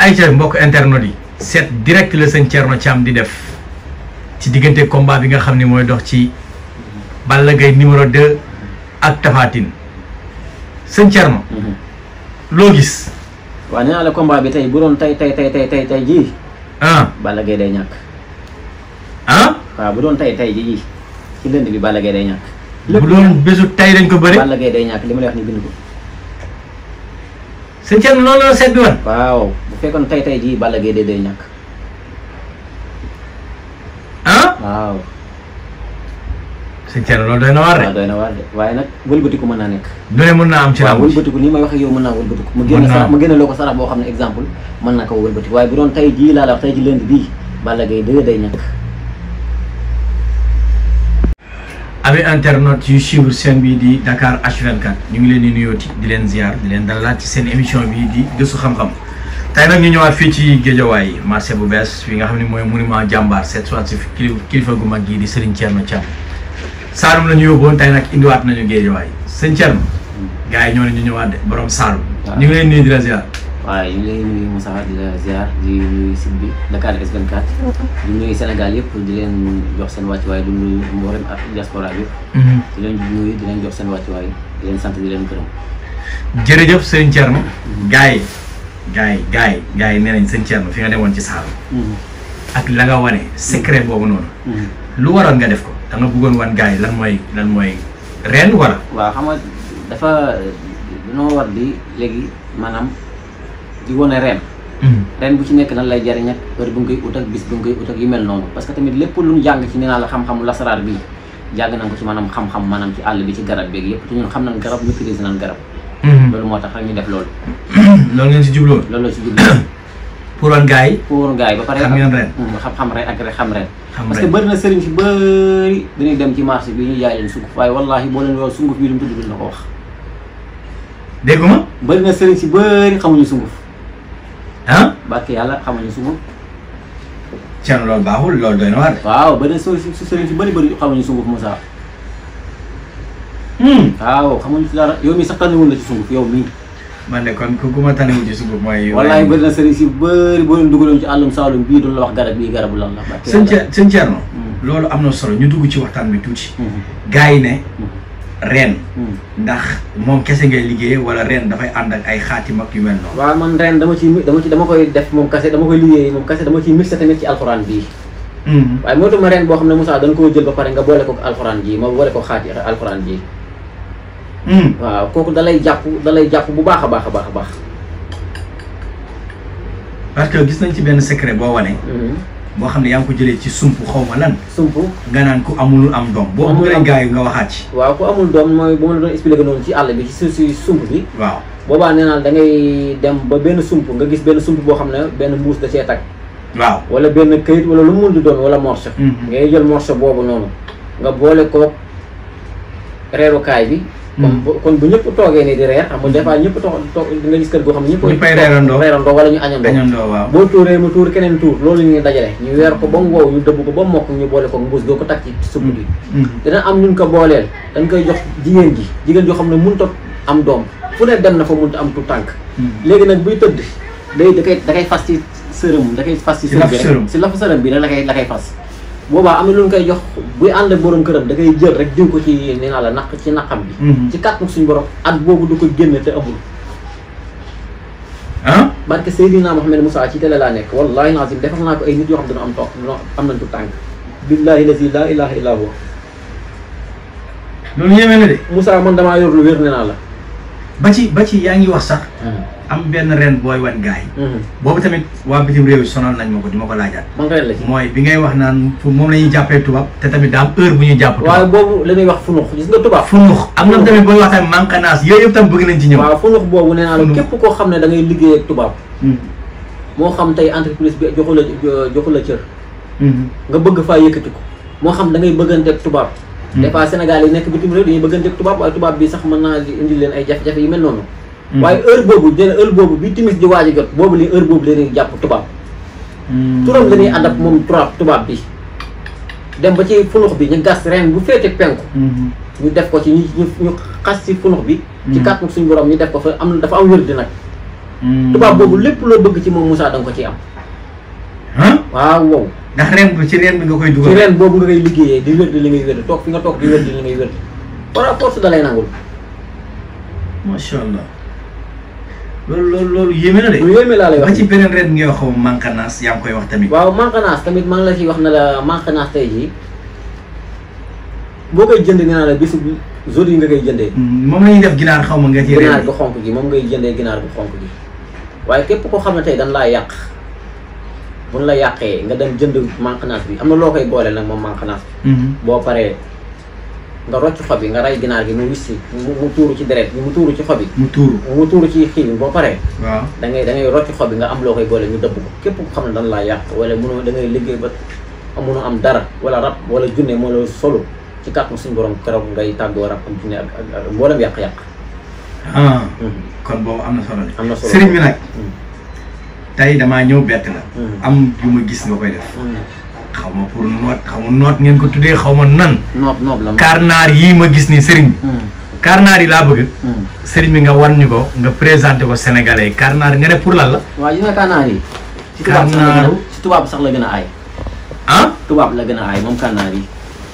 ayca mbokk internet yi seet direct la sëñ Thierno Thiam di def ci diggante combat bi nga xam ne mooy dox ci Balla Gaye numéro 2 ak Tapha Tine sëñ Thierno loo gis waaw nee naa la combat bi tey bu doon tey tey tey tey tey tey jii ah Balla Gaye day ñàkk ah waaw bu doon tey tey jii ci lënd bi Balla Gaye day ñàkk. bu doon bésu tey dañ ko bëri Balla Gaye day ñàkk li ma lay wax ni bind ko. sëñ Thierno loolu la seet bi wan waaw bu fekkoon tey tey jii Balla Gaye day day ñàkk ah waaw. sëñ Thierno loolu doy na waar waaw de doy na waar de waaye nag wëlbatiku mën naa nekk. lu ne mën naa am ci waaw làmb ji wëlbatiku nii may wax ak yow mën naa wëlbatiku. mu Mën génn naa sarax am. mu génne loo ko sarax boo xam ne exemple mën na ko wëlbatiku waaye bu doon tey jii laa la wax tey jii lënd bii Balla Gaye day day ñàkk. ami internet yu suivre chaîne bii di Dakar H24 ñu ngi leen di nuyooti di leen ziar di leen dalalaat ci seen émission bii di gëstu xam-xam tey nag ñu ñëwaat fii ci Géejawaay marché bu bees fi nga xam ne mooy monument jàmbaar cette fois ci kili- kilifa gu mag gii di Serigne Thierno Thiam Saalum la ñu yóbboon tey nag indiwaat nañu Géejawaay sëñ Thierno gars yi ñoo ne ñu ñëwaat de borom Saalum waaw. ñu ngi leen nuyu di la ziar waaye ñu ngi lay nuyu Moussa di la ziar di nuyu site bi Dakar S24 di nuyu Sénégal yëpp di leen jox seen wàccuwaay di nuyu mboolem ak diaspora bi di leen nuyu di leen jox seen wàccuwaay di leen sant di leen gërëm. jërëjëf sëñ Thierno gars yi gars yi gars yi gars yi nee nañ sëñ Thierno fi nga demoon ci Saalum ak la nga wane secret boobu noonu lu waroon nga def ko da nga bëggoon wan gars yi lan mooy lan mooy ren wala waaw xam nga dafa dañoo war di léegi maanaam di wane ren ren bu ci nekk lan lay jariñ ak heure bu nga koy ut ak bis bu nga koy ut ak yu mel noonu parce que tamit lépp lu ñu jàng ci nee naa la xam-xamu lasaraar bi jàng nañ ko ci maanaam xam-xam maanaam ci àll bi ci garab beeg yëpp te ñun xam nañ garab maîtrise nañ garab loolu moo tax rek ñu def loolu loolu ngeen si jubloon loolu la ci jublu pour wan gars yi pour gars yi ba pare xam ngeen ren Hmm, xam xam ren ak rek xam ren xam parce que ren bëri na sëriñ si bëri dañuy dem ci marché bi ñu jaay leen sunguf waaye wallahi boo leen yow sunguf bi lu mu tudd duñ la ko wax dégguma bëri na sëriñ si bëri xamuñu sunguf ah barke yàlla xamuñu sunguf Thierno loolu baaxul loolu doy na waar de waaw bëri na su su sëriñ si bëri bëri xamuñu sunguf Moussa waaw xamuñu si dara yow mii sax tànniwul la ci sunguf yow mii man de kon ku ku ma tanewu ci sunguf mooy wallahi bëri na sëriñ si bëri boo leen dugaloon ci àllum saalum bii duñ la wax garab bii garabu lan la barke sëñ yàlla Thie- sëñ Thierno Hmm. loolu am na solo ñu dugg ci waxtaan bi tuuti Hmm, gars yi ne Hmm. ren hmm. ndax moom kese ngay liggéey wala ren dafay ànd ak ay xaatim ak yu mel noonu waaw man ren dama ci dama ci dama koy def moom kase dama koy liggéey moom kase dama ciy mixé tamit ci alxuraan bii Hmm. waaye moo tax ma ren boo xam ne Moussa dañ koo jël ba pare nga boole ko alxuraan ji ma boole ko xaati alxuraan ji Hmm. waaw kooku dalay jàpp dalay jàpp bu baax a baax a baax a baax parce que gis nañ ci benn secret boo wane boo xam ne yaa ngi ko jëlee ci sump xaw ma lan sump nga naan ku amul am doom boo Amul bëggee am- gars yi nga waxaat ci waaw ku amul doom mooy bu ma la doon expliqué noonu ci àll bi ci su si sump bi waaw boobaa nee naa da ngay dem ba benn sump nga gis benn sump boo xam ne benn mbuus da cee tag waaw wala benn këyit wala lu mu mun di doon wala morceau Mhm. ngay jël morceau boobu noonu nga boole ko reerukaay bi comme bu- kon bu ñëpp toogee nii di reer xam nga des fois ñëpp toog toog di nga gis kër goo xam ne ñëpp Ñëppay reerandoo. reerandoo wala ñu añandoo dañandoo waaw boo tuuree mu tuur keneen tuur loolu ñuy dajale ñu weer ko ba mu wow ñu dëbb ko ba mokk ñu boole ko mbuus doo ko takk ci supp bi Hmm. dina am ñun ko booleel dañ koy jox jigéen ji jigéen joo xam ne mënut a am doom fu ne dem na fa mënut a am tu tànk Hmm. léegi nag buy tëdd day da koy da koy fas ci sërëm da koy fas ci Ci sërëm lafu bi sërëm. rek si lafu sërëm bi rek la koy la koy fas boobaa am na lu ñu koy jox buy ànd ak borom këram da koy jël rek diw ko ci nee naa la naq ci naqam bi Mhm. ci kàttan suñu borom at boobu du ko génne te amul ah barke Seydina Mohamed Moussa ci télé laa nekk wallahi lazim defal naa ko ay nit yoo xam ne dina am toog dina am nañ tu tànk billahi lazi la ilaha illa huwa loolu yéeme na de Moussa man damaa yor lu wér nee naa la ba ci ba ci yaa ngi wax sax am benn ren booy wan gars yi boobu tamit waa bitim réew yi sonal nañ ma ko di ma ko laajaat man ren la ci mooy bi ngay wax naan fu moom la ñuy jàppee tubaab te tamit daa am heure bu ñuy jàpp waaye tubaab boobu la ñuy wax funux gis nga tubaab funux am na tamit booy wax tamit manqanaas yooyu yëpp tam bëgg nañ ci ñëw waaw funux boobu nee naa la Funux. képp koo xam ne da ngay liggéey ak tubaab Hmm. moo xam tey entreprise bi joxu la joxu la cër Hmm. nga bëgg faa yëkkati ko moo xam da ngay bëggante ak tubaab Hmm. des fois Sénégal yi nekk bitim réew dañuy bëggante ak tubaab waaye tubaab bi sax mën naa indi leen ay jafe-jafe yu mel noonu Hmm. waaye heure boobu dina heure boobu bi timis di waaj a jot boobu li heure boobu la ñuy jàpp tubaab Hmm. turam la ñuy ànd ak moom tubaab tubaab bi dem ba ci funux bi ñu gas ren bu féete penku Hmm. ñu def ko ci ñu ñu ñu xas ci funux bi ci Hmm. kàttan suñu borom ñu def ko fa am dafa am wér di nag tubaab boobu lépp loo bëgg ci moom Moussa da nga ko ciy am ah waaw wow ndax ren bi ci ren bi nga koy ci dugal. ren boobu nga koy liggéeyee di wér di li ngay wér toog fi nga toog di wér di li ngay wér par force da lay nangul macha allah loolu loolu loolu yéeme na de. lu yéeme laa lay ba wax ci beneen ren ngay wax xaw ma manqanaas yaa ngi koy wax tamit. waaw manqanaas tamit maa ngi la ciy wax ne la manqanaas tey jii boo koy jënd nee naa la bisu jour yi nga koy jëndee Mm, moom la ñuy def ginaar xaw ma nga ci ginaar ren gu xonk gi moom ngay jëndee ginaar gu xonk gi waaye képp koo xam ne tey dañ laa yàq buñ la yàqee nga dem jënd manqanaas bi am na loo koy boole nag moom manqanaas bi Mhm. boo paree nga rocc xob yi nga rey ginaar gi mu wissi mu mu tuuru ci deret bi mu tuuru ci xob yi mu tuuru. mu tuuru ci xii bi boo paree waaw. da ngay da ngay rocc xob bi nga am loo koy boole ñu dëbb ko képp ko xam ne dañ laa yàq wala mënoo da ngay liggéey ba mënoo am dara wala rab wala junne moo la solo ci kàttan suñu borom keroog ngay tàggoo rab am junne ak ak ak mboolem yàq-yàq ah kon boobu am na solo de. am na solo sëriñ bi nag Mm. tey damaa ñëw bett la. Mm. am yu ma gis nga koy def. Mm. xaw ma pour noot xaw ma noot ngeen ko tuddee xaw ma nan. noob noob la karnaar yii ma gis ni sëriñ bi. Mm. karnaar yi laa bëgg. Mm. sëriñ bi nga wan ñu ko nga présenté ko Sénégalais yi karnaar nga ne pour lan la. waaw gis nga kànnaar yi ci tubaab sax la gën a Kànnaaru. ci tubaab sax la gën a aay ah. tubaab la gën a aay moom kànnaar yi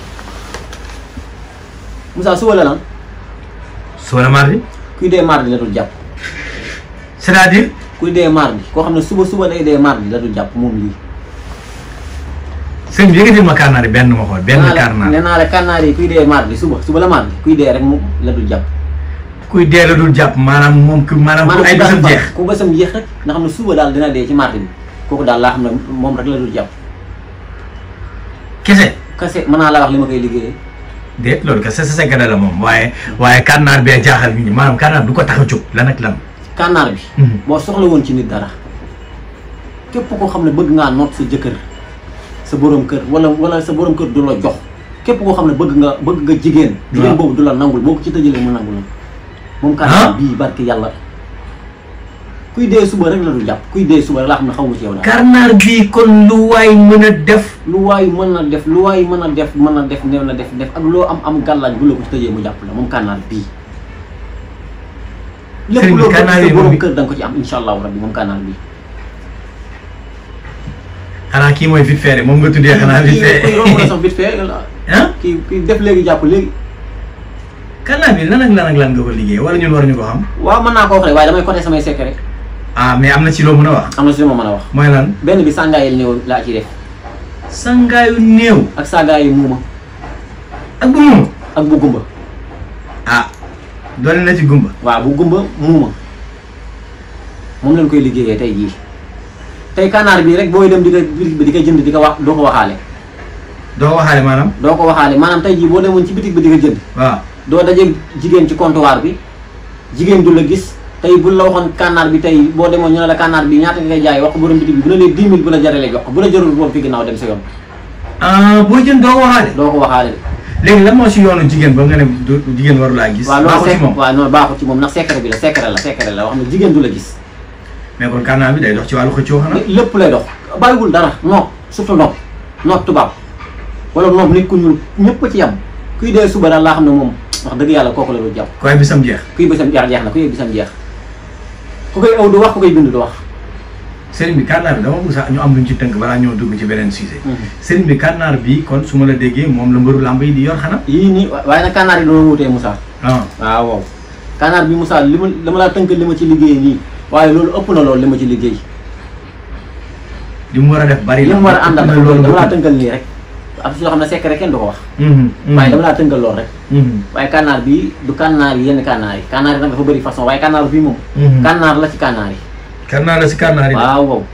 Moussa suba la lan soo la mardi. kuy dee mardi la dul jàpp c'est-à-dire. kuy dee mardi koo xam ne suba suba day dee mardi la dul jàpp moom lii sëriñ bi yëkkatil ma karnaar yi benn ma xool benn nee naa la- karnaar. nee naa la kànnaar yi kuy dee mardi suba suba la mardi kuy dee rek mu la dul jàpp kuy dee la dul jàpp maanaam moom ku maanaam ku ay maanaam bésam jeex. ku bésam jeex rek nga xam ne suba daal dina dee ci mardi bi kooku daal laa xam ne moom rek la dul jàpp kese. kase mën naa la wax li ma koy liggéeyee déet loolu kese sa secret la moom waaye waaye karnaar bee jaaxal nit ñi maanaam karnaar du ko tax a jóg lan ak lan. kànnaar bi boo soxla woon ci nit dara képp koo xam ne bëgg ngaa noot sa jëkkër sa borom kër wala wala sa borom kër du la jox képp koo xam ne bëgg nga bëgg nga jigéen jigéen boobu du la nangul boo ko ci tëjalee mu nangul moom kànnaar bii barki yàlla kuy dee suba rek la du jàpp kuy dee suba rek laa xam ne xaw ma ci yow daal karnaar bii kon lu waay mën a def. lu waay mën a def lu waay mën a def mën a def néew na def def ak loo am am gàllaaj bu la ko ci tëjee mu jàpp la moom kànnaar bii lépp Sëriñ bi loo bëgg kànnaar sa yi borom moom- kër da nga ko ci am insha allahu rabbi moom kànnaar bii xanaa kii mooy vite fait de moom nga tuddee xanaa vite kii romb na fait. sax vite fait ah. kii kii def léegi jàpp léegi karnaar bi lan ak lan ak lan nga ko liggéey wala ñun waruñu ko xam. waaw mën naa ko wax rek waaye damay côté samay secret ah mais am na ci loo mën a wax. am na si lu ma mën a wax mooy lan. benn bi sàngaayil néew laa ci def sangaayu néew. ak sàngaayu muuma ak bu moom. ak bu gumba ah doole na ci gumba. waaw bu gumba muuma moom lañ koy liggéeyee tey jii tey kanaar bii rek booy dem di ko bitig bi di ko jënd di ko wax doo ko waxaale doo waxaale maanaam. doo ko waxaale maanaam tey jii boo demoon ci bitig bi di ko jënd waaw. doo daje jigéen ci comptoir bi jigéen du la gis tey bu la waxoon kànnaar bi tey boo demoon ñu ne la kànnaar bi ñaata nga koy jaay wax ko borom bitig bi bu ne lee 10 000 bu la jaralee jox ko bu la jarul boobu fi ginnaaw dem sa yoon ah booy jën doo waxaale. doo ko waxaale léegi lan moo si yoonu jigéen ba nga ne du jigéen waru laa gis. waaw loolu baaxul ci sec moom waaw non baaxul ci moom ndax secret bi la secret la secret la wax ne jigéen du la gis mais kon karnaar bi day dox ci wàllu xëccoo xanaa. lépp lay dox bàyyiwul dara nopp surtout nopp nopp tubaab wala nopp nit ku ñuul ñëpp a ci yam kuy dee suba daal laa xam ne moom wax dëgg yàlla kooku la du jàpp koy bisam jeex. kuy bésam jeex jeex na kuy bésam jeex ku koy aw du wax ku koy bind du wax sëriñ bi karnaar bi dama bëgg sax ñu am luñ ci tënk balaa ñoo dugg ci beneen sujet. sëriñ bi karnaar bi kon su ma la déggee moom la mbëru làmb yi di yor xanaa. yii nii waaye nag kànnaar yi doon wutee Moussa ah waaw waaw kànnaar bi Moussa li ma dama laa tënkal li ma ci liggéey nii waaye loolu ëpp na loolu li ma ci liggéey li mu war a def bari li mu war a àndal na ak loolu dama laa bëgg. tënkal nii rek am si loo xam ne secret kenn du ko wax Mhm, mhm. waaye dama laa tënkal loolu rek Mhm, waaye kànnaar bi du kànnaar yi yenn kànnaar yi kànnaar yi nag dafa bëri façon waaye kànnaar bii moom mhm. kànnaar la ci kànnaar yi karnaar la si karnaar yi de. waaw waaw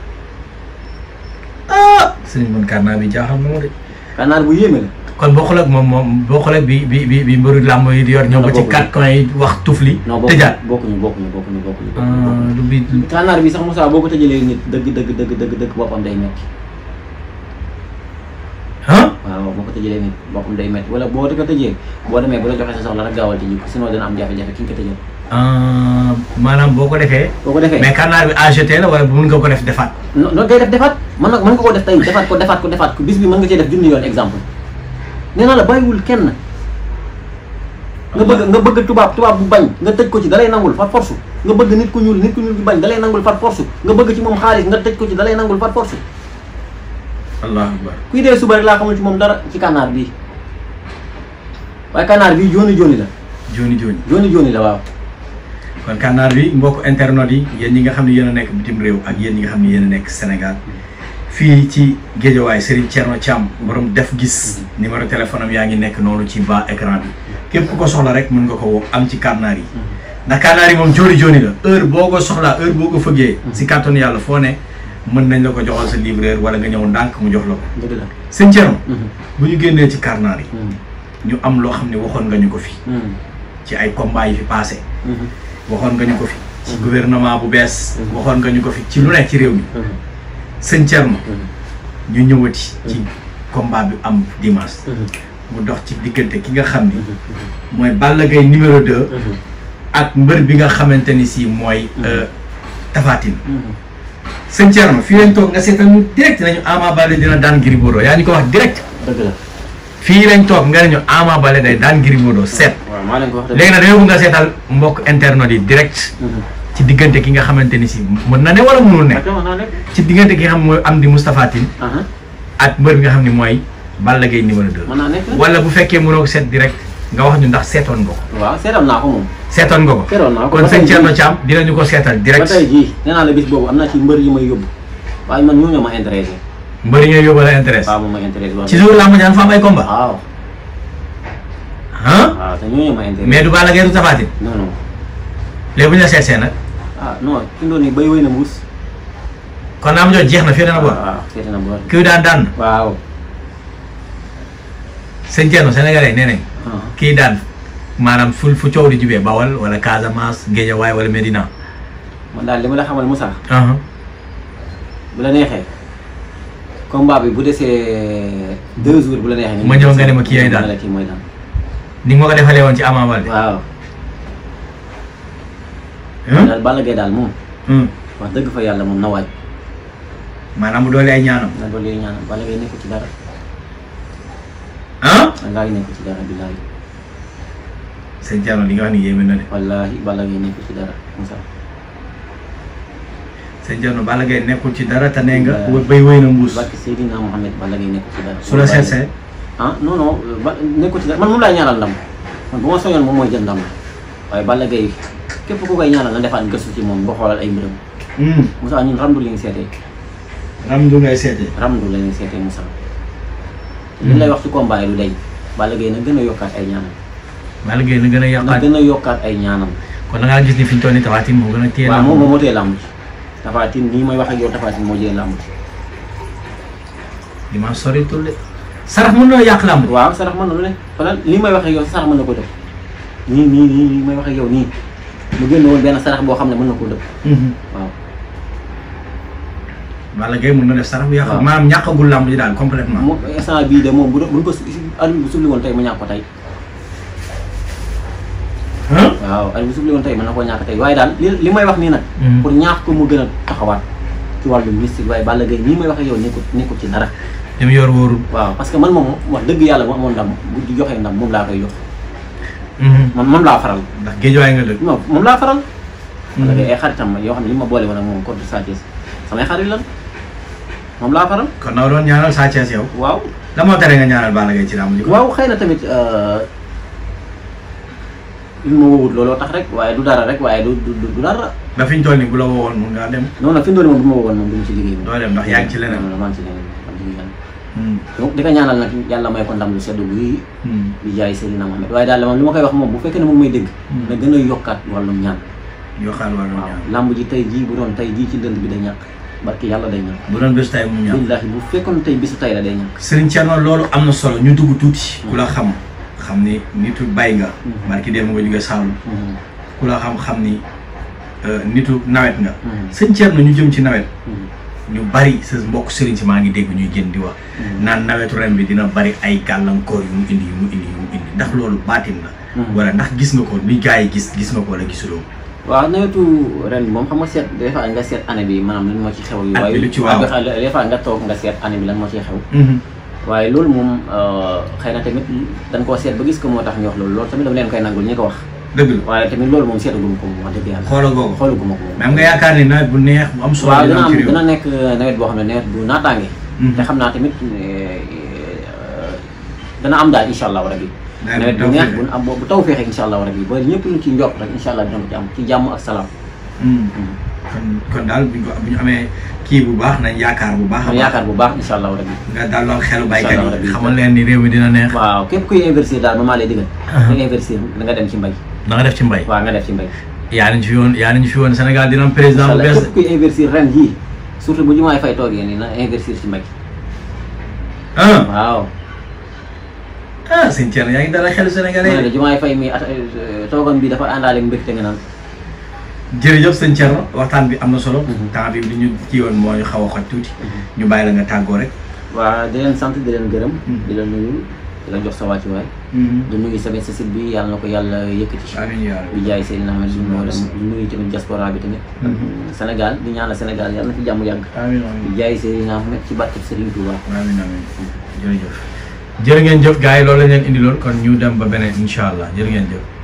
ah sëriñ man karnaar bi jaaxal na ma de. kànnaar bu yéeme la kon boo xoolee ak moom moom boo xoolee ak bi bi bi bi mbëru làmb yi di yor ñëw ba ci bokkuñu. quatre coins yi wax tufli. non tëjaat bokkuñu bokkuñu bokkuñu bokkuñu ah bokkuñu lu bi kànnaar bi sax Moussa boo ko tëjalee nit dëgg dëgg dëgg dëgg dëgg boppam day metti ah. waaw boo ko tëjalee nit boppam day metti wala boo ko tëjee boo demee bu la joxee sa soxla rek gaawal tëji ko sinon dina am jafe-jafe ki nga ko tëjal ah maanaam boo ko defee. boo ko defee mais karnaar bi AGT la wala mun nga ko def defaat. no no ngay def defaat mën na mën nga ko def tey defaat ko defaat ko defaat ko bis bi mën nga cee def junni yoon exemple nee naa la bàyyiwul kenn nga bëgg nga bëgg tubaab tubaab bu bañ nga tëj ko ci dalay nangul par force nga bëgg nit ku ñuul nit ku ñuul bu bañ dalay nangul par force nga bëgg ci moom xaalis nga tëj ko ci dalay nangul par force allahu akbar kuy dee suba rek laa xamul ci moom dara ci kànnaar bii waaye kànnaar bii jooni jooni la joni joni jooni jooni la waaw kon kànnaar bi mbokk internet yi yéen ñi nga xam ne yéen a nekk bitim réew ak yéen ñi nga xam ne yéen a nekk Sénégal fii ci Géejawaay Serigne Thierno Thiam borom def gis numéro téléphone am yaa ngi nekk noonu ci bas écran bi képp ku ko soxla rek mën nga ko woo am ci kànnaar yi ndax kànnaar yi moom jooni jooni la heure boo ko soxlaa heure boo ko fëggee si kàttanu yàlla foo ne mën nañ la ko joxal sa livreur wala nga ñëw ndànk mu jox la ko dëgg la sëñ Thierno bu ñu génnee ci kànnaar yi Mhm. ñu am loo xam ne waxoon nga ñu ko fi Mhm. ci ay combat yi fi passé Mhm. waxoon nga ñu ko fi ci gouvernement bu bees Mhm. waxoon nga ñu ko fi ci lu nekk ci réew mi Mhm. sëñ Thierno Mhm. ñu ñëwati ci combat bi am dimanche Mhm. mu dox ci diggante ki nga xam ni Mhm. mooy Balla Gaye numéro 2 Mhm. ak mbër bi nga xamante ni si mooy Mhm. euh, Tapha Tine Mhm. sëñ Thierno fii lañ toog nga seetal ñu direct nañu Ama Baldé dina daan Gris Bordeaux yaa ñu ko wax direct dëgg la fii lañ toog nga ne ñu Ama Baldé day daan Gris Bordeaux seet waaw maa leen ko wax dëgg léegi nag dañoo bëgg nga seetal mbokk internet yi direct Mhm. ci diggante ki nga xamante ni si mën na ne wala mënul ne ok wax naa nekk ci diggante ki nga xam mooy am di Moustapha Tine aha ak mbër bi nga xam ne mooy Balla Gaye numéro 2 mën naa nekk wala bu fekkee mënoo ko seet direct nga wax ñu ndax seetoon nga ko waaw seetoon naa ko moom seetoon nga ko seetoon naa ko kon ba tey sëñ Thierno jii- Thiam dinañu ko seetal ba direct tey jii nee naa la bis boobu am na ci mbër yi may yóbbu waaye man ñoo ñoo ma intéressé mbër yi ngay yóbbu la intéresse waaw moom ma intéressé waaw ci jour lamb jaan fa am ay combat waaw ah waaw te ñoo ñoo ma intéressé mais du Balla Gaye du Tapha Tine non non léegi bu ñu la seetsee nag ah non fi mu doon nii bay wéy na mbuus kon lamb jooju jeex na fii dana boor waaw seeti na boor kii daan daan na waaw sëñ Thierno sénégalais nee nañ ah kii daan maanaam fu fu coow di jubee Bawal wala Casamance Guédiawaye wala Médina man daal li ma la xamal Moussa ah bu la neexee combat bi bu desee deux jours bu la neexee Ma ñëw nga ne ma kii yaay daal. ma ne la kii mooy daal ni nga ma ko defalee woon ci Ama Baldé waaw ah daal Balla Gaye daal moom hum. wax dëgg fa yàlla moom na waaj maanaam bu doole ay ñaanam na doolu yooyu ñaanal Balla Gaye nekku ci dara ah wallaahi nekku ci dara billaahi sëñ Thierno li nga wax ni yéeme na de wallaahi Balla Gaye nekku ci dara Moussa sëñ Thierno Balla Gaye nekkul ci dara te nee nga Waaw. bay wéy na mbuus barke Seydina Mohamed Balla Gaye nekku ci dara su la seetsee ah non non ba nekku ci dara man moom laay ñaanal ndam man bu ma soñoon moom mooy jël ndam waaye Balla Gaye képp ku koy ñaanal na defaat gëstu ci moom ba xoolal ay mbiram hum. Moussa ñun ramdu li ñu seetee ramdu ngay seetee ramdu la ñuy seetee Moussa li lay wax ci combat yi du day Balla Gaye na gën a yokkaat ay ñaanam Balla Gaye na gën a na yàqaat gën a yokkaat ay ñaanam kon da ngaa gis ni fi ñu toll nii Tapha Tine moo gën a téye waaw lamb. moom moom moo tee làmb ci Tapha Tine nii may wax ak yow Tapha Tine moo jëlee làmb ci li ma sori tulle sarax mën na yàq lamb waaw sarax mën na lu ne xoolal lii may wax ak yow sarax mën na ko def nii nii nii nii may wax ak yow nii mu génn woon benn sarax boo xam ne mën na koo def waaw Balla Gaye mën na def sarax bu yàq waaw. maanaam ñàkkagul lamb ji daal complètement moom instant bii de moom bu doon bu ñu ko su arbitre bu subli woon tey ma ñàkk ko tey ah waaw arbitre bu subli woon tey mën na koo ñàkk tey waaye daal li li may wax nii nag Mhm. pour ñaax ko mu gën a taxawaat ci wàllu mystique waaye Balla Gaye nii may wax ak yow nekkul nekkul ci dara li mu yor wóorul waaw parce que man moom wax dëgg yàlla bu amoon ndam bu di joxee ndam moom laa koy jox man moom laa faral ndax géejuwaay nga dëkk non moom laa faral Mhm. Balla Gaye ay xaritam ma yoo xam ne li ma boole woon ak moom contre Sa Thiès samay xarit lan moom laa faral kon na doon ñaanal Sa Thiès yow waaw la moo tere nga ñaanal Balla Gaye ci lamb ji ko waaw xëy na tamit li ma wowut looloo tax rek waaye du dara rek waaye du du du dara da fi ñu toll nii bu la woowoon mun ngaa dem non non fi mu doon moom bu ma wowoon moom du ma ci liggéey moom doo dem ndax yaa ngi ci leneen non non maa ngi ci leneen maa ngi ci leneen Hmm. donc di ko ñaanal nag yàlla may ko ndam lu seddu guy Hmm. di jaay Seydina Mohamed waaye daal moom li ma koy wax moom bu fekkee ne moom may dégg Hmm. na gën a yokkaat wàllum ñaan yoo xam ne war na waaw ñaan lamb ji tey jii bu doon tey jii ci lënd bi day ñàkk barki yàlla day ñàkk bu doon bés tay mu ñaan billaahi bu fekkoon tey bisu tey la day ñàkk Serigne Thierno loolu am na solo ñu dugg tuuti ku la xam xam ni nitu bay nga Mhm. barki démb nga jóge Saalum Mhm. ku la xam xam ni euh, nitu nawet nga Mhm. sëñ Thierno ñu jëm ci nawet Mhm. ñu bari sa mbokk Serigne si maa ngi dégg ñuy génn di wax Mhm. naan nawetu ren bi dina bari ay gàllankoor yu mu indi yu mu indi yu mu indi ndax loolu baatin la Mhm. wala ndax gis nga ko ni gars yi gis gis nga ko wala gisuloo ko waaw nawetu ren bi moom xam nga seet des fois nga seet année bi maanaam lan moo ci xew yu At bi lu ci waaw. des fois nga toog nga seet année bi lan moo ciy xew waaye loolu moom xëy na tamit dañ koo seet ba gis ko moo tax ñu wax loolu loolu tamit dama leen koy nangul ñi ko wax dëgg la waaye tamit loolu moom seetaguma ko moom wax dëgg yàlla xoolal googu xoolaguma ko moom mais am nga yaakaar ni nawet bu neex bu am solo waaw dina dina am ci am réew dina nekk nawet boo xam ne nawet bu naataange Mhm. te xam naa tamit eh, dana am daal incha allahu rabi Nawet nawet bu bu neex taw bu am bu taw feexee incha allahu rabi ba ñëpp lu ci njort rek incha allah dina ko ci am ci jàmm ak salaam Hmm. kon kon daal bu ñu ko bu ñu amee kii bu baax nañ yaakaar bu baax a am baax yaakaar bu baax incha allahu rabi nga dalal xelu baykat Incha Allah yi rabbi. xamal leen ni réew mi dina neex waaw képp kuy investir daal ma maa lay digal kuy investir da nga dem ci mbay na nga def ci mbay waaw nga def ci mbay yaa nañ fi woon yaa nañ fi woon Sénégal dina am président bu incha allah bees képp kuy investir ren jii surtout bu jumaay fay toogee nii na investir ci mbay ah waaw ah sëñ Thierno yaa ngi dalal xelu ma ne sénégalais la jumaay fay mi at eh, toogam bi dafa àndaale mbégte nga naan jërëjëf sëñ Thierno waxtaan bi am na solo Mhm. temps bi li ñu kii woon moo ñu xaw a xoj tuuti ñu bàyyi la nga tàggoo rek waa di leen sant di leen gërëm Mhm. di la nuyu di la jox sa wàccuwaay di nuyu tamit sa site bi yàlla na ko yàlla yëkkati amiin yaa rabbi. bi jaay Seydina Ahmed di nuyu di nuyu tamit diaspora bi tamit Mhm. Sénégal di ñaanal Sénégal yàlla na fi jàmm yàgg amiin amiin bi jaay Seydina Ahmed ci barke Serigne Touba amiin amiin jërëjëf jërë ngeen jëf gars yi loolu la ñu leen indi lool kon ñu dem ba beneen incha allah jërë ngeen jëf